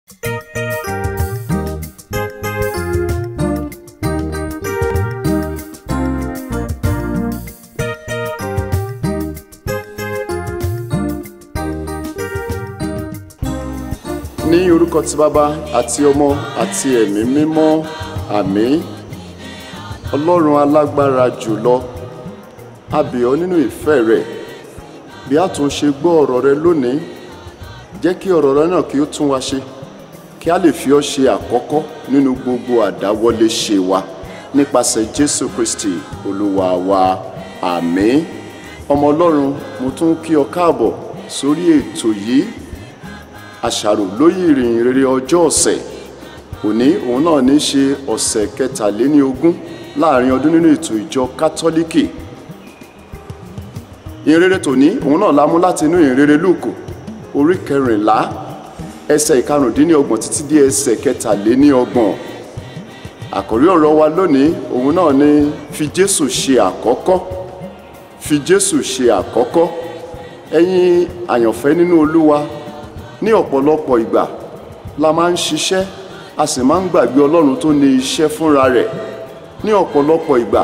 ní orúkọ ti bàbá àti ọmọ àti ẹ̀mí mímọ́ àmín ọlọ́run alágbára jùlọ a bẹ̀ ọ́ nínú ìfẹ́ rẹ̀ bí a tún ṣe gbọ́ ọ̀rọ̀ rẹ lónìí jẹ́ kí ọ̀rọ̀ rẹ náà kí ó tún wa ṣe kí a lè fi ọ́ ṣe àkọ́kọ́ nínú gbogbo àdáwọlé ṣe wa nípasẹ̀ jésù kristi olúwa wa àmín ọmọ ọlọ́run mo tún kí ọ káàbọ̀ sórí ètò yìí àṣàrò lóyè ìrìn rere ọjọ́ ọ̀sẹ̀ òní òun náà ní í ṣe ọ̀sẹ̀ kẹtàléníogún láàrin ọdún nínú ètò ìjọ kátólíkì ìrere tòní òun náà la mú láti inú ìrere lùkù orí kẹrìnlá ẹsẹ̀ ìkarùndínlọ́gbọ̀n títí dé ẹsẹ̀ kẹtàléníọgbọ̀n àkórí ọ̀rọ̀ wa lónìí òun náà ní fi jésù ṣe àkọ́kọ́ fi jésù ṣe àkọ́kọ́ ẹ̀yin àyànfẹ́ nínú olúwa ní ọ̀pọ̀lọpọ̀ ìgbà la máa ń ṣiṣẹ́ a sì máa ń gbàgbé ọlọ́run tó ní iṣẹ́ fúnra rẹ̀ ní ọ̀pọ̀lọpọ̀ ìgbà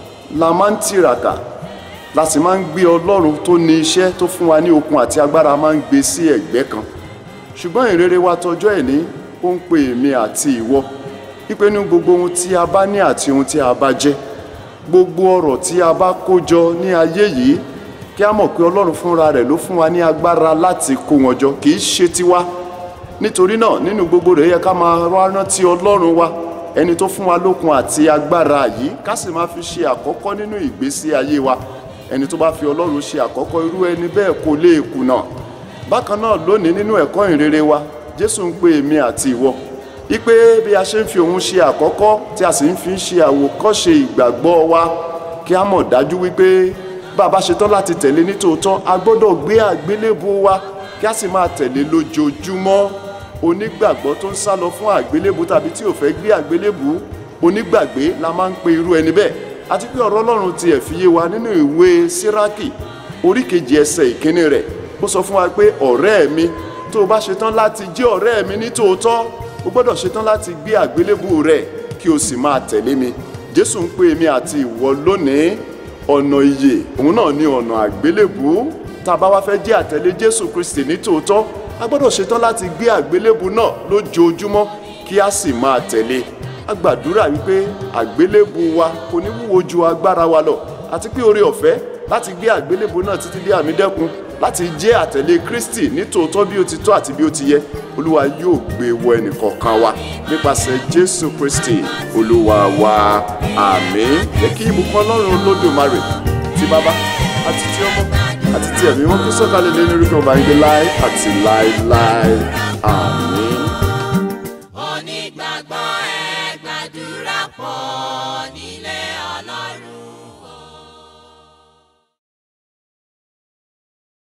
la máa ń tìràkà la sì máa ń gbé ọlọ́run tó ní iṣẹ́ tó fún wa ní okun àti agbára máa ń gbé sí ẹ̀gbẹ́ kan ṣùgbọ́n ìrere wa tọjọ́ ẹ̀ ní ó ń pe èmi àti ìwọ wípé ní gbogbo ohun tí a bá ní àti ohun tí a bá jẹ́ gbogbo ọrọ̀ tí a bá kó jọ ní ayé yìí kí a mọ̀ pé ọlọ́run fúnra rẹ̀ ló fún wa ní agbára láti kó wọn jọ kì í ṣe tiwa nítorí náà nínú gbogbo rẹ̀ yẹ ká máa wá rántí ọlọ́run wa ẹni tó fún wa lókun àti agbára yìí ká sì máa fi ṣe àkọ́kọ́ nínú ìgbésí ayé wa ẹni tó bá fi ọlọ́run ṣe àkọ́kọ́ irú ẹni bẹ́ẹ̀ kò lè kùnà bákan náà lónìí nínú ẹ̀kọ́ ìrere wa jésù ń pe èmi àti ìwọ wípé bí a ṣe ń fi òun ṣe àkọ́kọ́ tí a sì ń fi ṣe àwòkọ́ṣe ìgbàgbọ́ wa kí a mọ̀ dájú wípé bàbá ṣetán láti tẹ̀lé nítòótọ́ a gbọ́dọ̀ gbé àgbélébù wa kí a sì máa tẹ̀lé lójoojúmọ́ onígbàgbọ́ tó ń sá lọ fún àgbélébù tàbí tí ò fẹ́ gbé àgbélébù onígbàgbé la máa ń pe irú ẹni bẹ́ẹ̀ àti pé ọ̀rọ̀ ọlọ́run tiẹ̀ fi yé wa nínú ìwé síráàkì orí kejì ẹsẹ̀ ìkíní rẹ̀ ó sọ fún wa pé ọ̀rẹ́ mi tó o bá ṣetán láti jẹ́ ọ̀rẹ́ mi nítòótọ́ o gbọ́dọ̀ ṣetán láti gbé àgbélébù rẹ̀ kí o sì máa tẹ̀lé mi jésù ń pè mí àti ìwọ lónìí ọ̀nà ìyè òun náà ní ọ̀nà àgbélébù tá a bá wá fẹ́ jẹ́ àtẹ̀lé jésù kristi ní tòótọ́ a gbọ́dọ̀ ṣetán láti gbé àgbélébù náà lójoojúmọ́ kí a sì máa tẹ̀lé a gbàdúrà wípé àgbélébù wa kò ní wúwo ju agbára wa lọ àti pé oore ọ̀fẹ́ láti gbé àgbélébù náà títí dé àmì dẹ́kun láti jẹ́ àtẹ̀lé kristi ní tòótọ́ bí ó ti tọ́ àti bí ó ti yẹ olúwa yóò gbé wọ ẹnìkọ̀ọ̀kan wa nípasẹ̀ jésù kristi olúwa wa àmín jẹ́ kí ìbùkún ọlọ́run olódùmarè ti bàbá àti ti ọmọ àti ti ẹ̀mí wọn kó sọ̀kalẹ̀ lé lórí kan báyìí láé àti láéláé àmín. onígbàgbọ́ ẹ gbàdúrà pọ̀ nílé ọlọ́run.